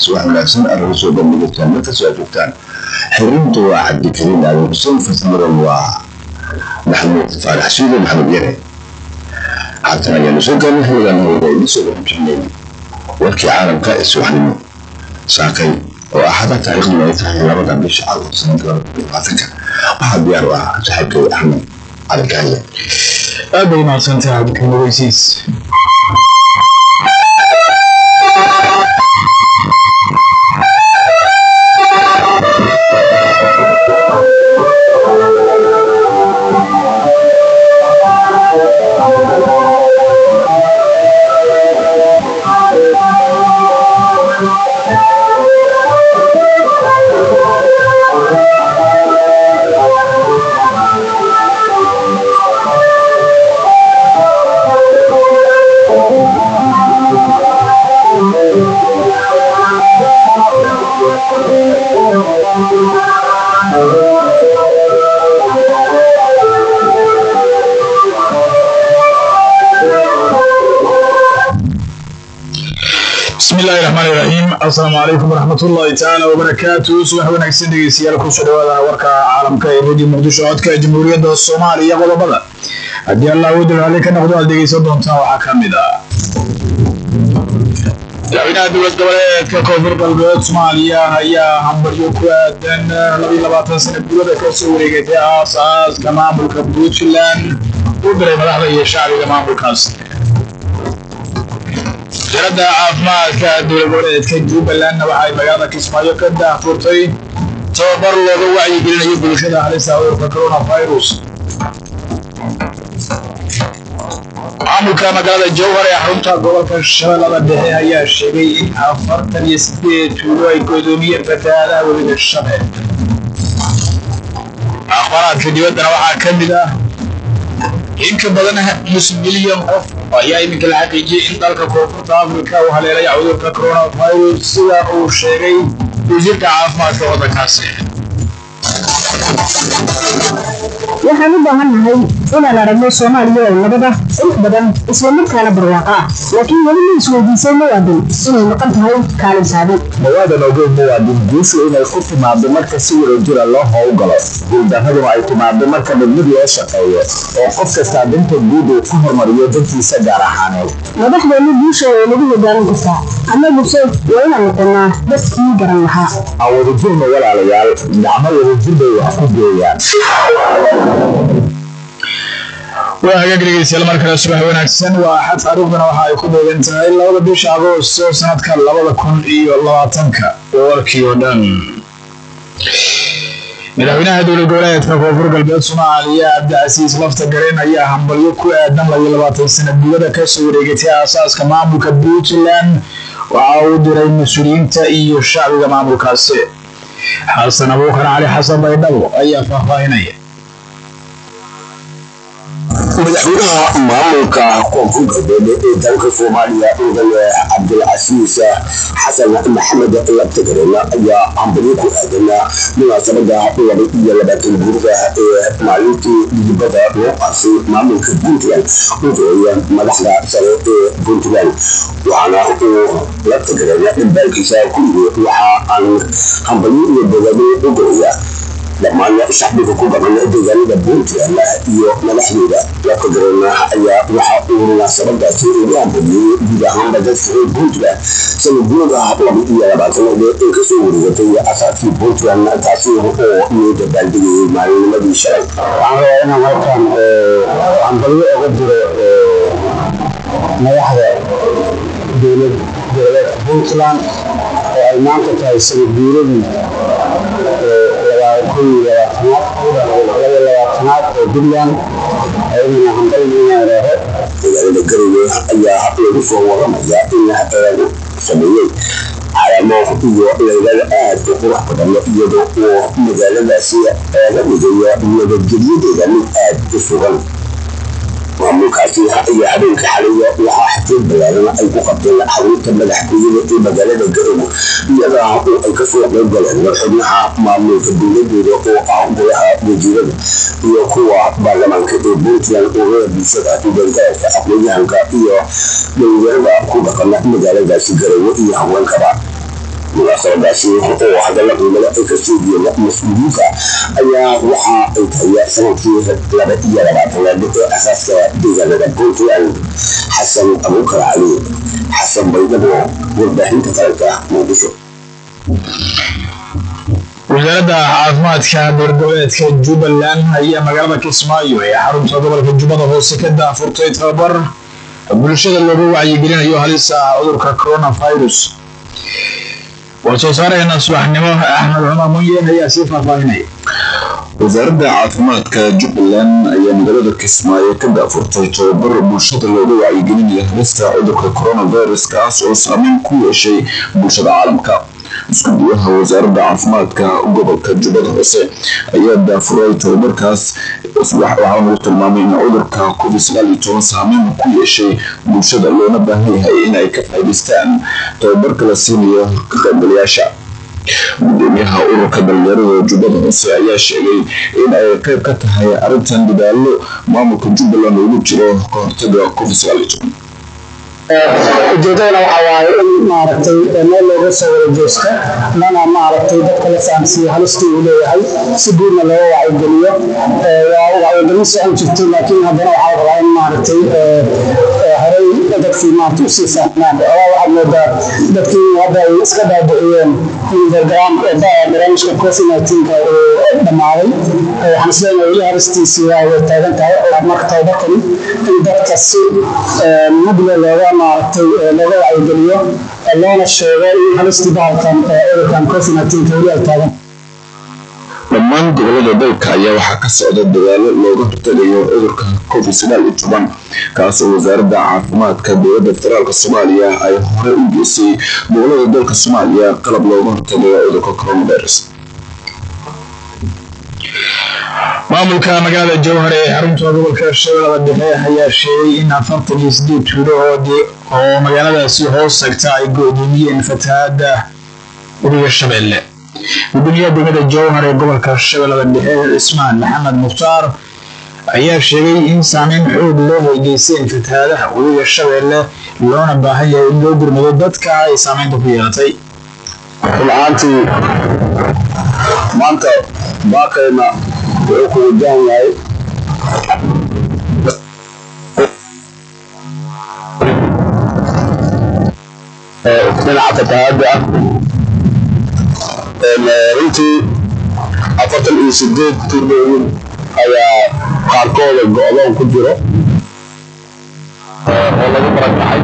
subax wanaagsan aad laga soo bandhigirtaan markastoo aad joogtaan xiriintu waa cabdikariin aadan xuseen fasmiran waa maxamuud faarax shiide maxamed yare haatan ayaanu soo gaarnay xiligan hawada idin soo warbixinayna warkii caalamka ee subaxnimo saakay oo axada taariikhduna ay tahay labada bisha cad sanadka labaatanka waxaa diyaar u ah saaxiibkay axmed calikaaye aad bay mahadsantahay cabdikariin ogeysiis bismillahi raxmaani raxiim assalaamu calaykum waraxmatullahi tacaala wabarakaatu subax wanaagsan dhegeystayaal kusoo dhawaada warka caalamka ee radio muqdisho codka jamhuuriyadda soomaaliya qodobada haddii allah uu dagaali ka noqdo aad dhegeysan doontaan waxaa ka mid ah madaxweynaha dowlad goboleedka koonfur galbeed soomaaliya ayaa hambaryo ku aadan labiyo labaatan sana gurada kasoo wareegatay aas-aaska maamulka puntland u diray madaxda iyo shacbiga maamulkaas wasaaradda caafimaadka dowlad goboleedka jubbalandna waxay magaalada kismaayo ka daahfurtay tababar looga wacyigelinayo bulshada halista cudurka coronavirus maamulka magaalada jowhar ee xarunta gobolka shabeellada dhexe ayaa sheegay in afartan iyo sideed tuulo ay godoomiyeen fatahaadaha webiga shabeel akhbaaraadka dibaddana waxaa ka mid ah in ka badan nus milyan qof ayaa iminka la xaqiijiyey in dalka koonfurta afrika uu haleelaya cudurka coronavirus sida uu sheegay wasiirka caafimaadka waddankaasi waxaan u baahannahay inaan aragno soomaaliya oo nabad ah qurux badan islamarkaana barwaaqo ah laakiin weli ma isweydiisay muwaadin inay maqan tahay kaalin saadi mawaadan ogeyn muwaadin guushu inay ku timaado marka si wadajira loo howlgalo guuldarraduna ay timaado marka mid mid loo shaqeeyo oo qof kastaa danta guud uu ku hormariyo dantiisa gaar ahaaneed madaxdeenu guusha way nagu hogaamin kartaa annaguse waa inaan noqonnaa dadkii garan lahaa aan wadajirna walaalayaal gacmo wadajir bay wax ku geeyaan waa hagaag dhegeystayaal mar kale subax wanaagsan waa axad taariikhduna waxa ay ku beegan tahay labada bisha agoosto sanadka labada kun iyo labaatanka warkii oo dhan madaxweynaha dowlad goboleedka koonfur galbeed soomaaliya cabdicasiis lafta gareen ayaa hambalyo ku aadan labiyo labaatan sana gudada kasoo wareegatay aasaaska maamulka puntland waxa uu diray mas-uuliyiinta iyo shacbiga maamulkaasi xasan abuukar cali xasan baydhabo ayaa faahfaahinaya madaxweynaha maamulka koonfur galbeed ee dalka soomaaliya mudane cabdilcasiis xasan maxamed labtagareen ayaa hambalyo ku aadan munaasabada laba iyo labaatan guurida ee maalintii dibadda loo qaasay maamulka puntland u diray madaxda sare ee puntland waxaana uu labtagareen dhambaalkiisa ku yiri waxa aan hambalyo iyo bogaado u diraya dhammaan shacbiga ku dhaqan deegaanada puntland iyo madaxdooda lafkagareen ayaa waxa uu munaasabadaasi ugu hambaliyey guud ahaanba dadka reer puntland sanadguurada laba iyo labaatanaad ee kasoo wareegatay asaadkii puntland taasi oo loo dabaaldegayay maalinimadii shalay waxaan rabaa inaan halkan hambalyo oga diro madaxda dowlad goboleedka puntland oo ay maanta tahay sanadguuradii labaatanaad oo puntland ayadana hambalinareero magaalada garowe ayaa lagu soo waramaya in eegu sameeyey calaamo iyo laylada aad u qurux badan iyadoo uu magaaladaasi eega dhigayo nabadgelyadeeda mid aad u sugan maamulkaasi iyo habeenka xalaya waxaa xaflad ballaaran ay ku qabteen xarunta madaxtooyada ee magaalada garowe iyada oo ay kasoo qayb galeen xubnaha maamulka dowladooda oo ah golaha wasiirada iyo kuwa baarlamaanka ee puntland ururada bulshada gargaarka aqoon-yahanka iyo dhalinyarada ku dhaqan magaaladaasi garowe iyo haweenkaba munaasabadaasi oo hadalla qiimada ay ka soo jeeda mas-uuliyiinta ayaa waxa ay tahay sanadkii laba iyo labaatanaad ee asaaska deegaanada puntland xasan abuukar cali xasan baydabo warbaahinta qaranka muqdisho wasaaradda caafimaadka dowladgoboleedka jubbaland ayaa magaalada kismaayo ee xarunta gobolka jubbada hoose ka daafurtay tababar bulshada looga wacyigelinayo halista cudurka coronavirus war soo saarayna subaxnimo axmed cumar munyen ayaa sii faahfaahinaya wasaaradda caafimaadka jubbaland ayaa magaalada kismaayo ka daafurtay tababar bulshada looga wacyigelinayo halista cudurka coronavirus kaas oo saameyn ku yeeshay bulshada caalamka iskuduwaha wasaaradda caafimaadka gobolka jubbada hoose ayaa daafuray tababarkaas waxaa lagu tilmaamay in cudurka covid sagaal iyo toban saameyn ku yeeshay bulshada loona baahan yahay in ay ka faa'iidaystaan tababarka la siinayo ka qaybgalayaasha gudoomiyaha ururka dhalinyarada jubbada hoose ayaa sheegay in ay qayb ka tahay arrintan dadaalo maamulka jubbaland ugu jiro ka hortaga covid sagaal iyo toban ujeedadana waxaa waaye in maaragtay meel looga soo wada jeesto lana maaragtay dadka la fahamsiiyo halistii uu leeyahay si guudna looga wacyigeliyo waa wacyigelin socon jirto laakiin haddana waxaa rabaa in maaragtay horey dadkii maaragta usii fahmaan ogaa waxaad moodaa dadkii hadda ay iska dhaadhiciyeen in barnaamijka covid nineteenka uu dhammaaday waxaan isleeyahay weli halistiisii waa way taagan tahay oo marka tababarkani in dadka si mudle looga maaragtay looga wacyigeliyo loona sheego in halistii bahalkan cudurkan covid nineteenka weli ay taagan dhammaan gobolada dalka ayaa waxaa ka socda dadaalo looga hortagayo cudurka covid sagaal iyo toban kaas oo wasaaradda caafimaadka dowladda federaalk soomaaliya ay hore u geysay gobolada dalka soomaaliya qalab looga hortagayo cudurka coronavirus maamulka magaalada jowhar ee xarunta gobolka shabeellada dhexe ayaa sheegay in afartan iyo sideed tuulo oo magaaladaasi hoos tagta ay go-doomiyeen fatahaada webiga shabeelle gudoomiyaha degmada jowhar ee gobolka shabeellada dhexe cismaan maxamed mukhtaar ayaa sheegay in saameyn xoog loo weygeysteen fatahaadaha webiga shabeelle loona baahan yahay in loo gurmado dadka ay saameynta ku yeelatay run-ahaantii maanta baaqayna wuxuu ku wajahan yahay dhinaca fatahaada ah runtii afartan iyo sideed tuulooyin ayaa qaarkooda go-doon ku jiro oo lagu barakacay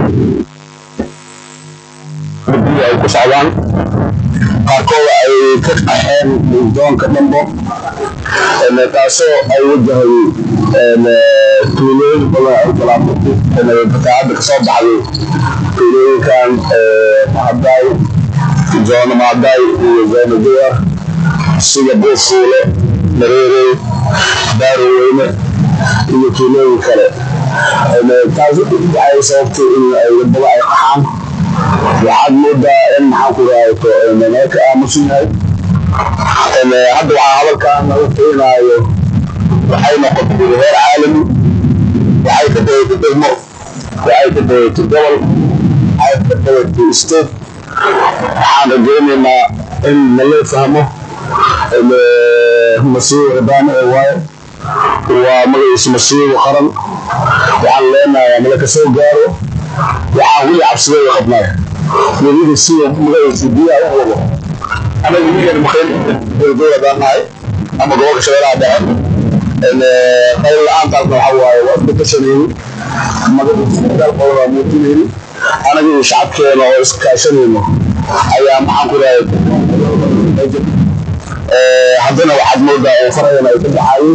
guddiga ay ku socdaan qaarkooda ay ka qaxeen doonka dhambo taasoo ay wajahay tuulooyin badan fatahaada kasoo baxday tuulooyinkan mahadaay zoono maadaay iyo zoono duwar sida buufuule mareerey daaroweyne iyo tuulooyin kale taas waxay sababtay in ay wadada ay qaxaan waxaad moodaa in maxaan ku raayto nala ka aamusan yahay hadda waxaa hadalkan lagu keenaayo waxay noqotay heer caalami waxay ka dawatay degmo waxay ka dawatay gobol waxay ka dawatay state waxaan rajaynaynaa in nala fahmo masiibo cibaano ee waayo waa magaciisa masiibo qaran waxaan leenahay nala ka soo gaaro waxaan weli cabsideeda qabnaa weliba sida magaciisa biyaha u wado anaga wiigan maqayn dowladaan nahay ama gobolka shabeelaha dhexe qayl la-aantaasna waxa waaye waa isku tashanayni magaciisa dalkooda muujinayni anaga iyo shacabkeena oo iskaashanayno ayaa maxaan ku rahay haddana waxaad moodaa oo farayana ay ka baxaayeen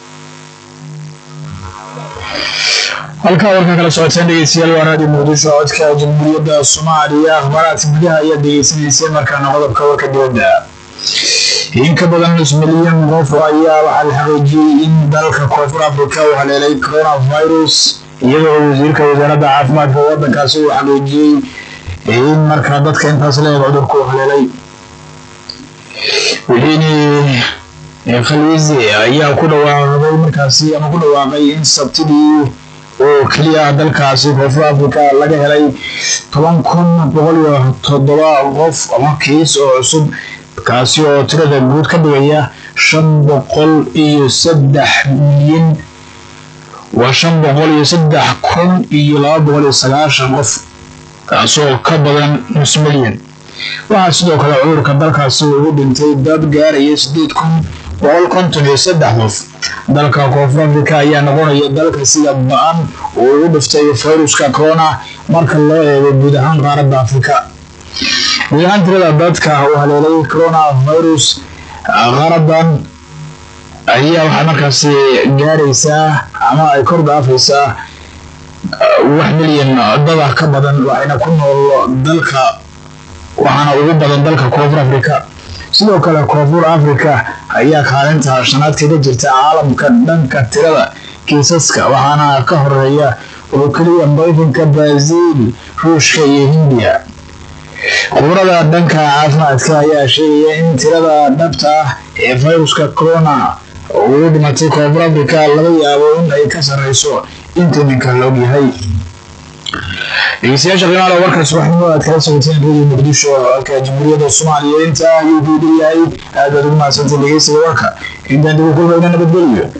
halkaa warka kala socoteen dhegeystayaal waa raadiyo muqdisho codka jamhuuriyadda soomaaliya akhbaaraadka gudaha ayaad dhegeysanayseen markaana qodobka warka dibadda in ka badan nus milyan qof ayaa waxaa la xaqiijiyey in dalka koonfur afrika uu haleelay coronavirus iyadoo wasiirka wasaaradda caafimaadka waddankaasi uu xaqiijiyey in markaa dadka intaas leeg cudurku uu haleelay wixiini khalwize ayaa ku dhawaaqday markaasi ama ku dhawaaqay in sabtidii oo keliya dalkaasi koonfur africa laga helay toban kun boqol iyo toddoba qof ama kiis oo cusub kaasi oo tirada guud ka dhigaya shan boqol iyo saddex milyan waa shan boqol iyo saddex kun iyo laba boqol iyo sagaashan qof kaasoo ka badan nus milyan waxaa sidoo kale cudurka dalkaasi ugu dhintay dad gaaraya sideed kun boqol konton iyo saddex qof dalka koonfur africa ayaa noqonaya dalka sida ba-an uu ugu dhiftay fayruska corona marka loo eego guud ahaan qaaradda afrika guud ahaan tirada dadka uu haleelay corona virus qaaradan ayaa waxaa markaasi gaaraysaa ama ay kor dhaafaysaa wax milyan dada ka badan waxayna ku nool dalka waxaana ugu badan dalka koonfur africa sidoo kale koonfur africa ayaa kaalinta shanaad kaga jirta caalamka dhanka tirada kiisaska waxaana ka horeeya oo keliya mareykanka brazil ruushka iyo hindiya khubrada dhanka caafimaadka ayaa sheegaya in tirada dhabta ah ee fayruska corona ugu dhimatay koonfur africa laga yaabo in ay ka sareyso inta iminka la ogyahay dhegeystayaasha qiimaha warka subaxnimo aad kala socoteen radio muqdisho halka jamhuuriyadda soomaaliya inta ayuu ku dhow yahay aad baad ugu mahadsantahay dhegeysiga warka intaan dib u kulmayna nabadgelyo